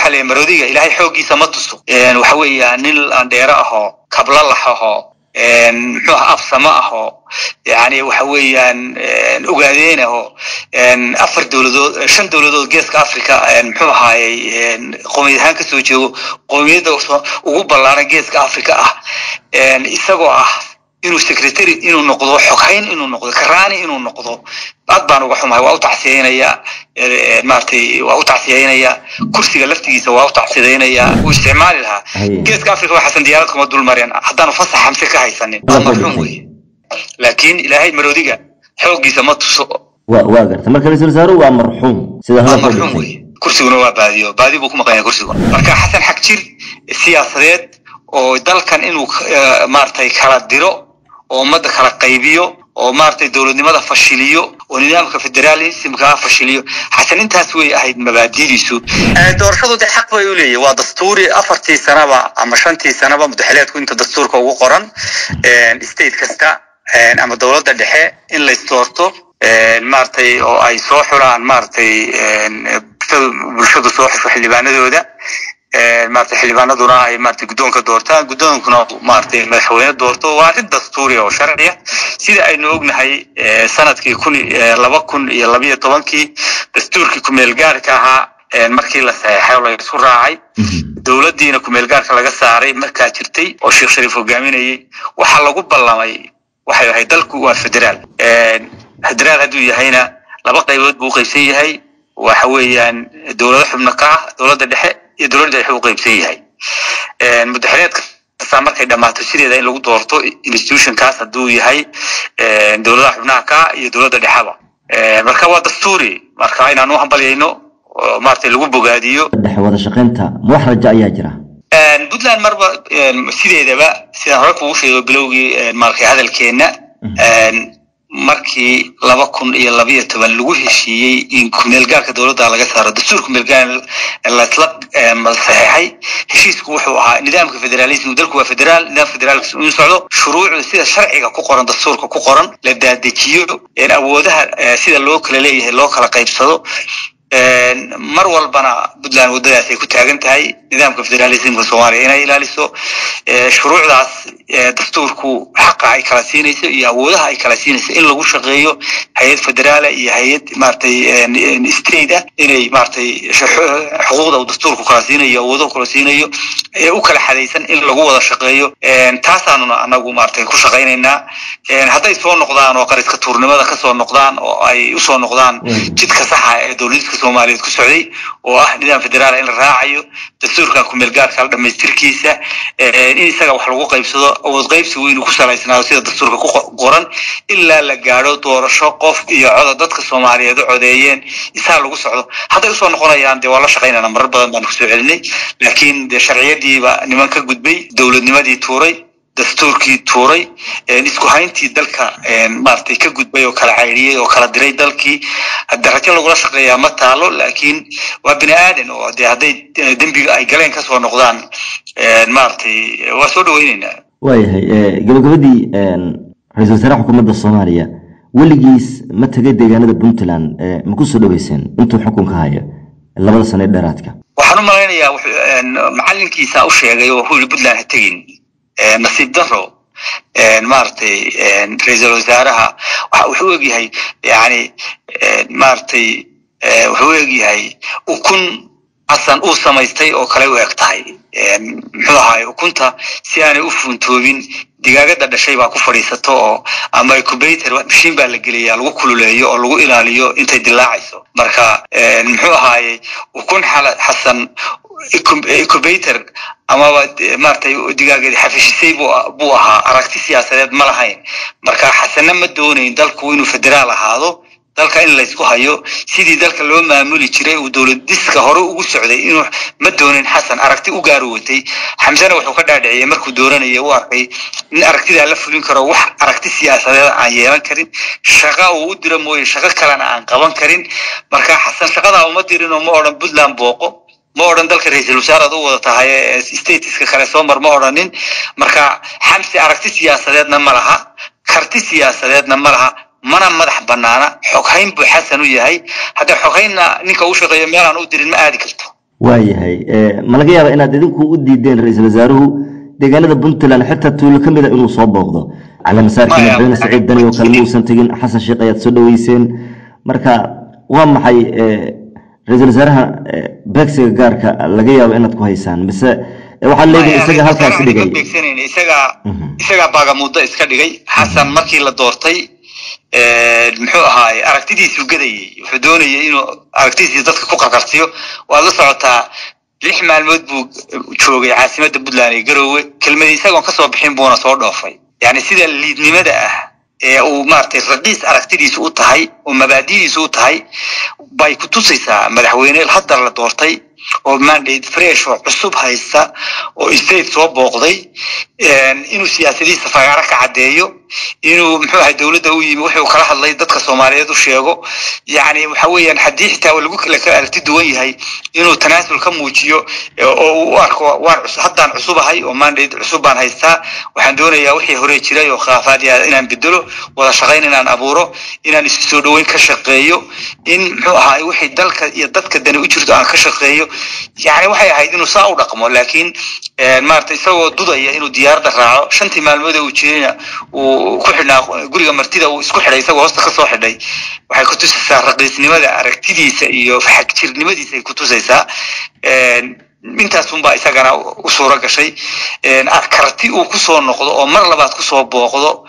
waxaa leeyahy maroodiga ilaahay xooggiisa ma tuso waxa weeya nin landheero ahoo kablalax ahoo muxuu aha afsamo ahoo yani waxa weeyaan ogaadeen ahoo afar dowladood shan dowladood geeska africa muxuu ahaayey qowmiyad ahaan kasoo jeego qowmiyadda ugu ballaaran geeska africa ah isagoo ah inuu secretary inuu noqdo xoghayn inuu noqdo karaani inuu noqdo aad baan uga xumahay waa u tacsiyeynaya maratay waa u tacsiyeynaya kursiga laftigiisa waa u tacsiyeynaya wuu isticmaali lahaa geeska africa waxaasan diyaarad kuma dul mareen haddaanu fasax xamse ka haysanin waa marxuum weye laakiin ilaahay maroodiga xooggiisa ma tuso waa garta marka ra-isul wasaaruhu waa marxuum sida waa marxuum weye kursiguna waa baadiyo baadi buu ku maqan yahay kursiguna marka xasan xag jir siyaasadeed oo dalkan inuu maratay kala diro oo ummadda kala qaybiyo oo maratay dowladnimada fashiliyo oo nidaamka federalismka fashiliyo xasan intaas way ahayd mabaadidiisu doorashadu de xaq bay u leeyahy waa dastuuri afartii sanaba ama shantii sanaba mudaxileedku inta dastuurka ugu qoran state kasta ama dowladda dhexe in lays doorto maratay oo ay soo xulaan maratay bulshadu soo xusho xildhibaanadooda maratay xildhibaanaduna ay maratay guddoonka doortaan guddoonkuna maratay madaxweyne doorto waa arrin dastuuri oo sharciya sida aynu ognahay sanadkii kun laba kun iyo labayo tobankii dastuurkii kumeel gaarka ahaa markii la saxeexay oo laisku raacay dowladdiina kumeel gaarka laga saaray markaa jirtay oo sheekh shariif hogaaminayay waxaa lagu ballamay waxay ahayd dalku waa federaal federaal hadduu yahayna laba qaybood buu uqaybsan yahay waxa weeyaan dowlado xubno ka ah dowladda dhexe iyo dowladda dhexe u qaybsan yahay mudaxileed kastaa markay dhammaato sideeda in lagu doorto institutionkaas hadduu yahay dowladaha xubnaha ka iyo dowladda dhexeba marka waa dastuuri marka inaan u hambalyayno maratay lagu bogaadiyo dhexe wada shaqaynta ma wax raja ayaa jira puntland marba sideedaba sidaan hore kugu sheego bilowgii maarkay hadalkeenna markii laba kun iyo labayo toban lagu heshiiyey in kumeelgaarka dowladda laga saaro dastuur kumeelgaar lasla saxeexay heshiisku wuxuu ahaa nidaamka federalism dalku waa federaal nidaamka federaalka inuu socdo shuruucda sida sharciga ku qoran dastuurka ku qoran la daadejiyo awoodaha sida loo kala leeyahay loo kala qaybsado mar walbana puntland waddadaas ay ku taagan tahay nidaamka federalismka soomaaliya inay ilaaliso shuruucdaas dastuurku xaqa ay kala siinayso iyo awoodaha ay kala siinayso in lagu shaqeeyo hay-ad federaala iyo hay-ad maratay state ah inay maratay xuquuqda uu dastuurku kala siinayo awoodahu kala siinayo ee u kala xadaysan in lagu wada shaqeeyo taasaanuna anagu maratay ku shaqaynaynaa hadday soo noqdaan oo qariska tuurnimada kasoo noqdaan oo ay usoo noqdaan jidka saxa ee dowladniska soomaaliyeed ku socday oo ah nidaam federaala in la raacayo dastuurkan kumeelgaarka dhamaystirkiisa in isaga wax lagu qaybsado awood qaybsigu inuu ku salaysnaado sida dastuurka ku qoran ilaa la gaadho doorasho qof iyo coda dadka soomaaliyeed u codeeyeen isaa lagu socdo hadday usoo noqonayaan dee waa la shaqaynana marar badan baan kusoo celinay laakiin dee sharciyadiiba niman ka gudbay dowladnimadii tuuray dastuurkii tuuray isku hayntii dalka maratay ka gudbay oo kala caydhiyey oo kala diray dalkii darajo lagula shaqeeyaa ma taalo laakiin waa bini aadan oo de hadday dembiga ay galeen kasoo noqdaan maratay waa soo dhaweyneynaa waayahay gabagabadii ra-isul wasaare xukuumadda soomaaliya weligiis ma tegay deegaanada puntland ma ku soo dhaweyseen intuu xukunka haya labada sano ee dheeraadka waxaan u malaynayaa macalinkiisa u sheegay oo wuxuu yihi puntland ha tegin nasiib daro maratay ra-iisul wasaaraha wuxuu egyahay yani maratay wuxuu egyahay ukun xasan uu samaystay oo kale u eg tahay muxuu ahaay ukunta si aanay u fuuntoobin digaagada dhashay baa ku fadhiisato oo ama incubator mashiin baa la geliyaa lagu kululeeyo oo lagu ilaaliyo intay dilaacayso marka muxuu ahaaye ukun xasan incubator amaba maratay digaageedi xafishisay buu ahaa aragti siyaasadeed ma lahayn marka xasana ma doonayn dalku inuu federaal ahaado dalka in laysku hayo sidii dalka loo maamuli jiray uu dowladiska hore ugu socday inuu ma doonin xasan aragti u gaari watay xamsena wuxuu ka dhaadhiciyey markuu dooranaya u arkay in aragtidaa la fulin karo wax aragti siyaasadeed aan yeelan karin shaqa uu u diro mooye shaqo kalena aan qaban karin marka xasan shaqadaa uma dirin oo ma odhan puntland booqo ma odhan dalka ra-iisul wasaaraad u wada tahay statiska kale soo mar ma odhanin marka xamsi aragti siyaasadeedna ma laha karti siyaasadeedna ma laha mana madax banaana xoghayn buu xasan u yahay hadda xoghaynna ninka u shaqeeyo meelaan u dirin ma aadi karto waayahay ma laga yaaba inaad idinku u diideen ra-iisul wasaaruhu deegaanada puntland xitaa tuulo ka mid a inuu soo booqdo caleemasaarkii madaxweyne saciid dani oo kale ma uusan tegin xasan sheekh ayaad soo dhaweyseen marka waa maxay ra-iisul wasaaraha beegsiga gaarka laga yaabo inaad ku haysaan mise waxaad leedihin isaga halkaas dhigay isagaa isagaa baagamuuddo iska dhigay xasan markii la doortay muxuu ahaay aragtidiisuu gadayey wuxuu doonayay inuu aragtidiisii dadka ku qarqarsiyo waad la socotaa lix maalmood buu joogay caasimadda puntland ee garoowe kelmadii isagoon kasoo bixin buuna soo dhoofay yani sida liidnimada ah ee uu maaragtay raqiis aragtidiisu u tahay oo mabaadidiisu u tahay bay ku tusaysaa madaxweyne haddar la doortay oo mandate fresh oo cusub haysta oo state soo booqday inuu siyaasadihiisa fagaaro ka caddeeyo inuu muxuu ahay dowladda u yimi wuxuu kala hadlay dadka soomaaliyeed u sheego yani waxa weeyaan haddii xitaa lagu kala aragti duwan yahay inuu tanaasul ka muujiyo oo uu u arko waan haddaan cusubahay oo mandate cusub baan haystaa waxaan doonayaa wixii hore jiray oo khilaafaad inaan bedelo wada shaqayn inaan abuuro inaan isu soo dhoweyn ka shaqeeyo in muxuu ahaay wixii dalka iyo dadka dani u jirto aan ka shaqeeyo yani waxay ahayd inuu saa u dhaqmo laakiin maarata isagoo dudaya inuu diyaaradda raaco shantii maalmood ee uu jirayna uu ku xidhnaa guriga martida uu isku xidhay isagoo hoosta kasoo xidhay waxay ku tusaysaa raqiisnimada aragtidiisa iyo xagjirnimadiisa ay ku tusaysaa intaasunbaa isagana u suuro gashay karti uu kusoo noqdo oo mar labaad kusoo booqdo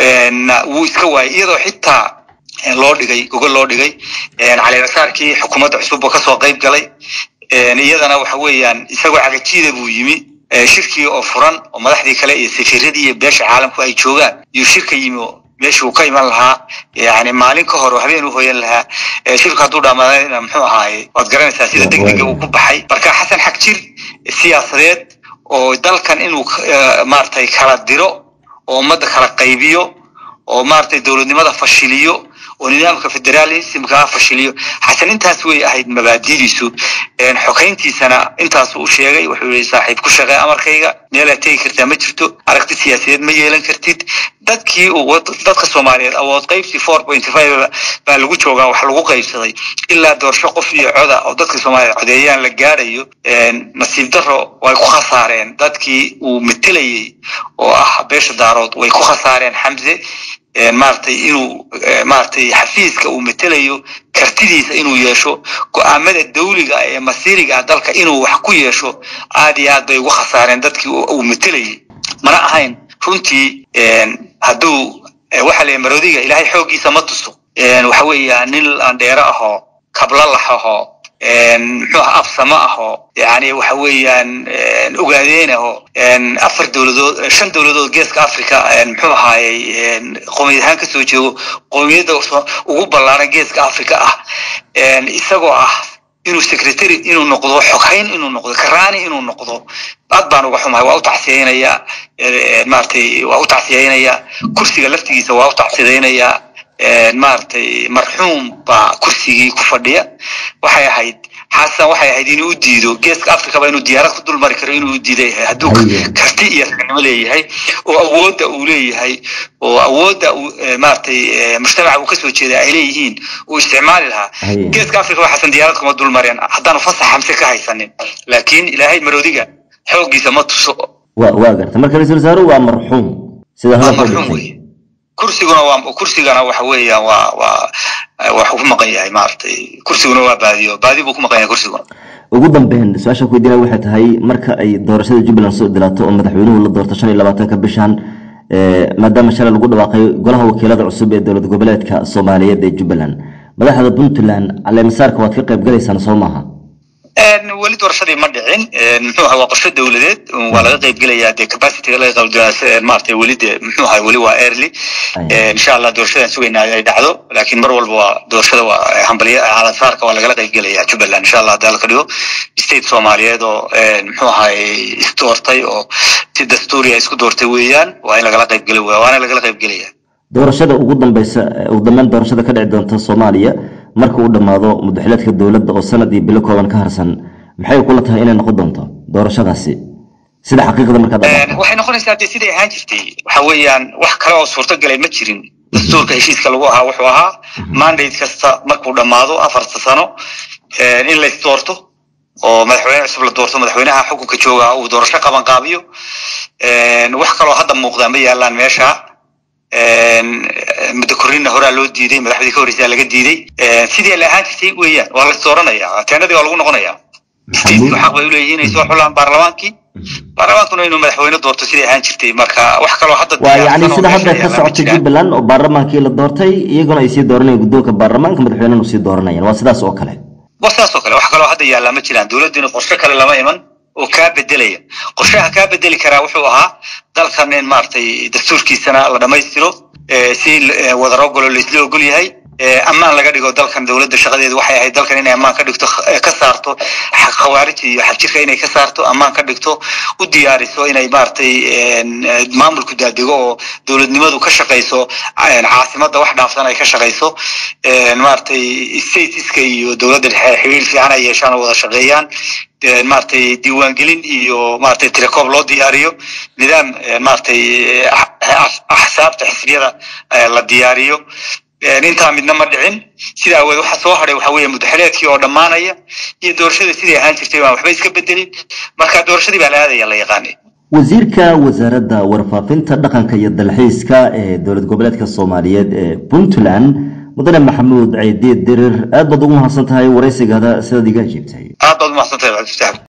wuu iska waayay iyadoo xitaa loo dhigay gogol loo dhigay caleemasaarkii xukuumadda cusub oo kasoo qayb galay iyadana waxa weeyaan isagoo cagajiida buu yimi shirkii oo furan oo madaxdii kale iyo safiiradii iyo beesha caalamku ay joogaan iyuu shirka yimi meeshii uu ka iman lahaa yani maalin ka hor oo habeen u hoyan lahaa shirku hadduu dhamaadayna muxuu ahaaye waad garanaysaa sida degdega uu ku baxay marka xasan xagjir siyaasadeed oo dalkan inuu maaragtay kala diro oo ummadda kala qaybiyo oo maaragtay dowladnimada fashiliyo oo nidaamka federalismka fashiliyo xasan intaas way ahayd mabaadidiisu xokayntiisana intaasu u sheegay wuxuu yihi saaxiib ku shaqee amarkayga meelaad tegi kartaa ma jirto aragti siyaasadeed ma yeelan kartid dadkii dadka soomaaliyeed awood qaybsi four point five baa lagu joogaa wax lagu qaybsaday ilaa doorasho qof iyo coda oo dadka soomaaliyeed codeeyaan la gaarayo nasiib daro way ku khasaareen dadkii uu matelayey oo ah beesha daarood way ku khasaareen xamse maaragtay inuu maaragtay xafiiska uu matelayo kartidiisa inuu yeesho go-aamada dawliga ee masiiriga dalka inuu wax ku yeesho aad iyo aad bay ugu khasaareen dadkii uu matelayay mana ahayn runtii hadduu waxa la maroodiga ilaahay xooggiisa ma tuso waxa weeya nin andheero ahoo kablalax ahoo muxuu aha afsamo ahoo yani waxa weeyaan ogaadeen aho afar dowladood shan dowladood geeska africa muxuu ahaayey qoomiyad ahaan kasoo jeego qoomiyadda ugu ballaaran geeska africa ah isagoo ah inuu secretary inuu noqdo xoghayn inuu noqdo karaani inuu noqdo aad baan uga xumahay waa u tacsiyeynayaa maaragtay waa u tacsiyeynayaa kursiga laftigiisa waa u tacsideynayaa maaragtay marxuum baa kursigii ku fadhiya waxay ahayd xasan waxay ahayd inuu u diido geeska africaba inuu diyaarad ku dulmari karo inuu u diiday hadduu karti iyo ragnimo leeyahay oo awoodda uu leeyahay oo awoodda uu maaragtay mujtamaca uu kasoo jeeda ay leeyihiin uu isticmaali lahaa geeska africa waa xasan diyaarad kuma dulmareen haddaanu fasax xamse ka haysanin laakiin ilaahay maroodiga xooggiisa ma tuso wa waa garta marka ra-isul wasaaruhu waa marxuum sida marxuum wey kursiguna waa kursigana waxa weeyaan waa waa waxuu ku maqan yahay maaragtay kursiguna waa baadiyo baadi buu ku maqan yahay kursiguna ugu dambeyn su-aasha ku weydiinaya waxay tahay marka ay doorashada jubbaland soo dilaato oo madaxweynuhu la doorto shan iyo labaatanka bishan maadaama shalay lagu dhawaaqay golaha wakiilada cusub ee dowlad goboleedka soomaaliyeed ee jubbaland madaxda puntland caleemasaarka waad ka qayb galaysaan soo maaha weli doorashadii ma dhicin muxuu ahaa waa qorshe dowladeed waa laga qayb gelayaa dee capacityga laga qaybgelaya maaragtay weli dee muxuu ahaa weli waa early insha allah doorashadan sugaynaa ay dhacdo laakiin mar walba waa doorashada waa hambaliya calasaarka waa lagala qayb gelaya jubbaland insha allah hadii la ka dhigo state soomaaliyeed oo muxuu ahaay isdoortay oo si dastuuriya isku doortay weeyaan waa in lagala qayb geli waana lagala qayb gelaya doorashada ugu dambeysa ugu dambeyn doorashada ka dhici doonta soomaaliya marka uu dhammaado mudaxileedka dowladda oo sanad iyo bilo kooban ka harsan maxay kula tahay inay noqon doonto doorashadaasi sida xaqiiqda markaad waxay noqonaysaa dee siday ahaan jirtay waxa weeyaan wax kale oo suurtagalay ma jirin dastuurka heshiiska lagu ahaa wuxuu ahaa mandate kasta markuu dhammaado afarta sano in lays doorto oo madaxweyne cusub la doorto madaxweynaha xukunka jooga uu doorasho qaban qaabiyo wax kaloo hadda muuqdaa ma yaalaan meesha muddo korrinna horaa loo diiday madaxdii ka horreysaa laga diiday sidii la ahaan jirtay weeyaan waa la isdooranaya teenadii waa lagu noqonaya stateku xaq bay uleeyihiin inay soo xulaan baarlamaankii baarlamaankuna inuu madaxweyne doorto siday ahaan jirtay marka wax kaloo hadda waa yacni sida hadda ka socota jubbaland oo baarlamaankii la doortay iyaguna ay sii dooranayaan guddoonka baarlamaanka madaxweynena sii dooranayaan waa sidaas oo kale waa sidaas oo kale wax kaloo hadda yaallaa ma jiraan dowladdiina qorshe kale lama iman oo kaa bedelaya qorshaha kaa bedeli karaa wuxuu ahaa dalkan in maaragtay dastuurkiisana la dhammaystiro si wadarogolo laisla ogol yahay ammaan laga dhigo dalkan dowladda shaqadeedu waxay ahayd dalkan inay ammaan ka dhigto ka saarto khawaarij iyo xagjirka inay ka saarto ammaan ka dhigto u diyaariso inay maaragtay maamulku daadego oo dowladnimadu ka shaqayso caasimadda wax dhaafsan ay ka shaqayso maaragtay statiska iyo dowladda xiriir fiican ay yeeshaan oo wada shaqeeyaan maaragtay diiwaangelin iyo maaragtay tilecoob loo diyaariyo nidaam maaragtay axsaabta xisbiyada la diyaariyo intaa midna ma dhicin sida aweed waxa soo hadhay waxa weeye mudaxileedkii oo dhammaanaya iyo doorashada sidai ahaan jirtay baan waxba iska bedelin marka doorashadii baa la aadaya la yaqaanay wasiirka wasaaradda warfaafinta dhaqanka iyo dalxiiska ee dowlad goboleedka soomaaliyeed ee puntland mudane maxamuud ceydiid dirir aad baad ugu mahadsan tahay waraysigaada sidaad iga ajiibtay aad baad umahadsan tahay